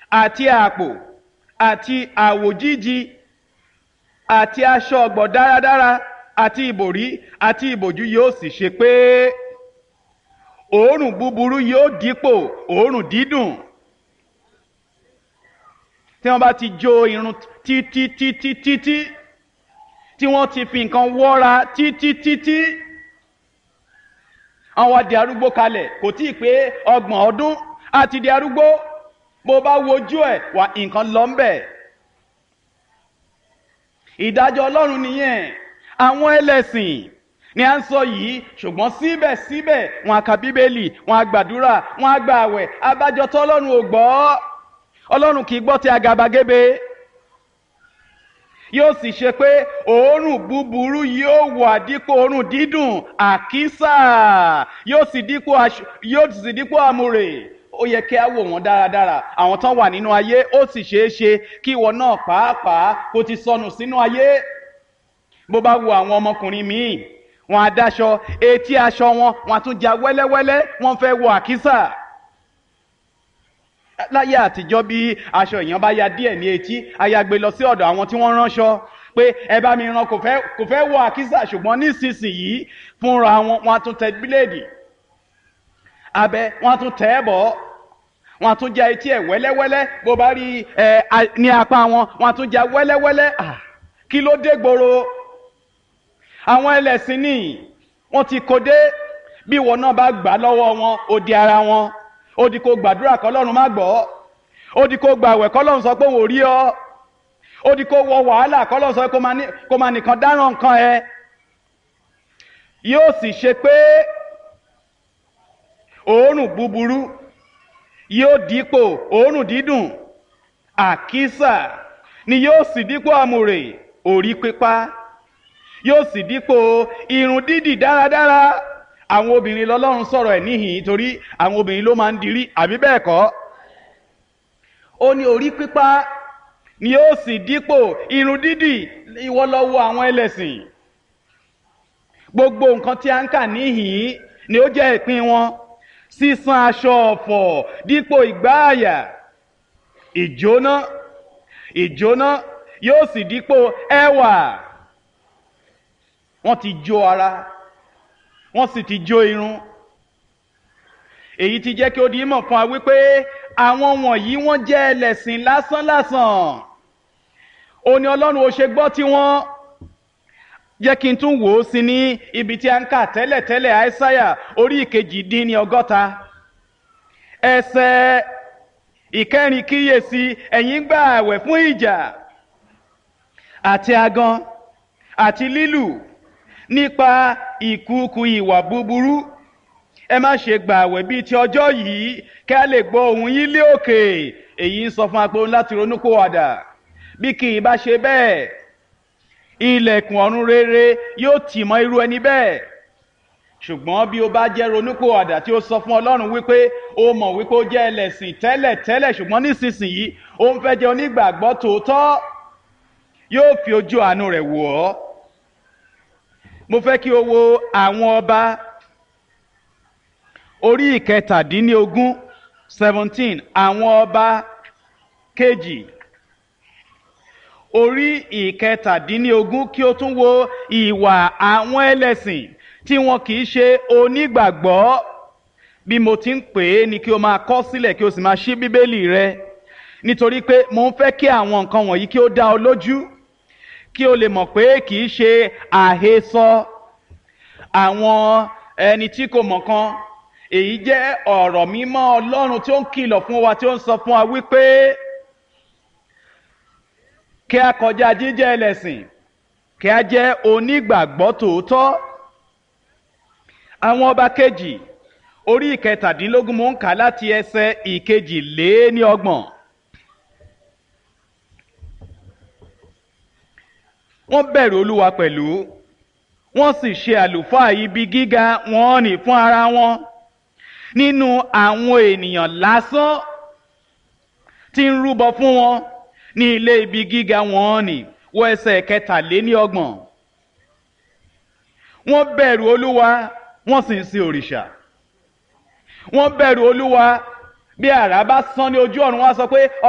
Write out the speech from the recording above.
àti àpò àti àwòjíji àti aṣọ ọ̀gbọ̀ dáradára àti ìbòrí àti ìbòjú yóò sì ṣe pé òórùn búburú yóò dípò òórùn dídùn tí wọ́n bá ti jó irun títí títí títí tí wọ́n ti fi nǹkan wọ́ra títí títí àwọn á di arúgbó kalẹ̀ kò tí ì pé ọgbọ̀n ọdún á ti di arúgbó bó bá wojú ẹ̀ wà nǹkan lọ ń bẹ̀. ìdájọ́ ọlọ́run nìyẹn àwọn ẹlẹ́sìn ni à ń sọ yìí ṣùgbọ́n síbẹ̀síbẹ̀ wọn á ka bíbélì wọn á gbàdúrà wọn á gba àwẹ̀ abájọ tó ọlọ́run ò gbọ́ ọlọ́run kì í gbọ́ ti àgàbàgebè yóò sì ṣe pé òórùn búburú yóò wà dípò òórùn dídùn àkísà yóò sì dípò yóò sì dípò àmúrè ó yẹ kí á wò wọ́n dáradára àwọn tán wà nínú ayé ó sì ṣeé ṣe kí ìwọ náà pàápàá kó ti sọnù sínú ayé bó bá wo àwọn ọmọkùnrin míì wọn á dáṣọ etí aṣọ wọn wọn á tún ja wẹ́lẹ́wẹ́lẹ́ wọ́n fẹ́ wọ àkísà láyé àtijọ́ bí aṣọ èèyàn bá ya díẹ̀ ní etí ayagbe lọ sí ọ̀dọ̀ àwọn tí wọ́n ránṣọ pé ẹ bá mi rán kò fẹ́ kò fẹ́ wọ àkísà ṣùgbọ́n nísinsìnyí fúnra wọn wọn á tún tẹ bíléèdì abẹ wọn á tún tẹ ẹ bọ̀ wọn á tún ja etí ẹ wẹ́lẹ́wẹ́lẹ́ bó bá rí ẹ ní apá wọn wọn á tún ja wẹ́lẹ́wẹ́lẹ́ kí ló dé gbòòrò àwọn ẹlẹ́sìn ní wọ́n ti kó dé bí ìwọ náà bá gbà lọ́wọ́ wọn ó di ara wọn ó di kó gbàdúrà kọ́lọ́run má gbọ́ ó di kó gbàwẹ̀ kọ́lọ́run sọ pé òun ò rí ọ ó di kó wọ wàhálà kọ́lọ́run sọ pé kó máa nìkan dáràn nǹkan ẹ yóò sì ṣe pé òórùn búburú yóò dípò òórùn dídùn àkísà ni yóò sì dípò àmùrè òrí pípa yóò sì dípò irun dídì dáradára àwọn obìnrin lọ́lọ́run sọ̀rọ̀ ẹ̀ níhìn torí àwọn obìnrin ló máa ń dirí àbí bẹ́ẹ̀ kọ́ ó ní orí pípa ni ó sì dípò irun dídì ìwọ lọ wo àwọn ẹlẹ́sìn gbogbo nǹkan tí a ń kà níhìn ni ó jẹ́ ìpín wọn sísan aṣọ ọ̀fọ̀ dípò ìgbáàyà ìjóná ìjóná yóò sì dípò ẹwà wọ́n ti jó ara wọ́n sì ti jó irun èyí ti jẹ́ kí ó di mọ̀ fún wa wípé àwọn wọ̀nyí wọ́n jẹ́ ẹlẹ́sìn lásánlásán ó ní ọlọ́run ó ṣe gbọ́ tí wọ́n jẹ́ kí n tún wò ó sí ní ibi tí a ń kà tẹ́lẹ̀tẹ́lẹ̀ àìsáyà orí ìkejì dín ní ọgọ́ta ẹsẹ̀ ìkẹrin kíyèsí ẹ̀yin gbà àwẹ̀ fún ìjà àti agan àti lílù nípa ìkúùkù ìwà búburú ẹ má ṣe gbà àwẹ̀ bíi ti ọjọ́ yìí kí a lè gbọ́ ohùn yín lé òkè èyí ń sọ fún apẹ́ láti ronúpìwàdà bí kì í bá ṣe bẹ́ẹ̀ ilẹ̀kùn ọ̀run rere yóò tì mọ́ irú ẹni bẹ́ẹ̀ ṣùgbọ́n bí o bá jẹ́ ronúpìwàdà tí ó sọ fún ọlọ́run wípé ó mọ̀ wípé ó jẹ́ ẹlẹ́sìn tẹ́lẹ̀ tẹ́lẹ̀ ṣùgbọ́n nísinsìnyí ó ń fẹ́ jẹ́ onígbàgbọ́ tòótọ́ yóò fi ojú àánú rẹ̀ wò ọ́ mo fẹ́ kí o wo àwọn ọba orí ìkẹtàdínlógún seventeen àwọn ọba kejì orí ìkẹtàdínlógún kí o tún wo ìwà àwọn ẹlẹ́sìn tí wọn kì í ṣe onígbàgbọ́ bí mo ti ń pè é ni kí o máa kọ sílẹ̀ kí o sì máa ṣí bíbélì rẹ nítorí pé mo ń fẹ́ kí àwọn nǹkan wọ̀nyí kí ó dá ọ lójú kí o lè mọ̀ pé kì í ṣe àhesọ àwọn ẹni tí kò mọ̀ kan èyí jẹ́ ọ̀rọ̀ mímọ́ ọlọ́run tí ó ń kìlọ̀ fún wa tí ó ń sọ fún wa wípé kí a kọjá jíjẹ́ ẹlẹ́sìn kí a jẹ́ onígbàgbọ́ tòótọ́ àwọn ọba kejì orí ìkẹtàdínlógún mò ń kà láti ẹsẹ̀ ìkejì lé ní ọgbọ̀n. wọ́n bẹ̀rù olúwa pẹ̀lú wọ́n sì ṣe àlùfáà ibi gíga wọn nì fún ara wọn nínú àwọn ènìyàn lásán tí ń rúbọ fún wọn ní ilé ibi gíga wọn nì wọ ẹsẹ̀ kẹtàléní ọgbọ̀n wọ́n bẹ̀rù olúwa wọ́n sì ń sin òrìṣà wọ́n bẹ̀rù olúwa bí àrá bá sán ní ojú ọ̀run wọ́n á sọ pé